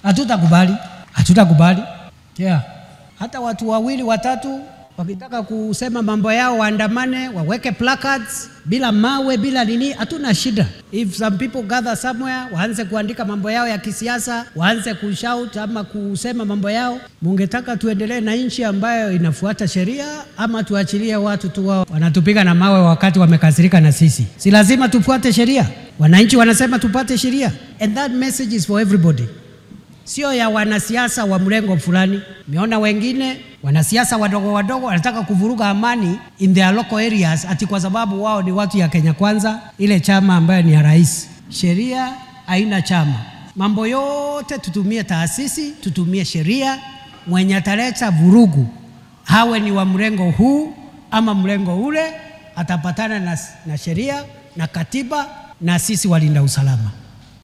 Hatutakubali, hatutakubali. Yeah. Hata watu wawili watatu wakitaka kusema mambo yao waandamane, waweke placards bila mawe bila nini, hatuna shida. If some people gather somewhere, waanze kuandika mambo yao ya kisiasa, waanze kushout ama kusema mambo yao. Mungetaka tuendelee na nchi ambayo inafuata sheria ama tuachilie watu tu wao wanatupiga na mawe wakati wamekasirika na sisi? Si lazima tufuate sheria. Wananchi wanasema tupate sheria, and that message is for everybody sio ya wanasiasa wa mrengo fulani. Meona wengine wanasiasa wadogo wadogo wanataka kuvuruga amani in their local areas, ati kwa sababu wao ni watu ya Kenya Kwanza, ile chama ambayo ni ya rais. Sheria haina chama. Mambo yote tutumie taasisi, tutumie sheria. Mwenye ataleta vurugu, hawe ni wa mrengo huu ama mrengo ule, atapatana na, na sheria na katiba na sisi walinda usalama.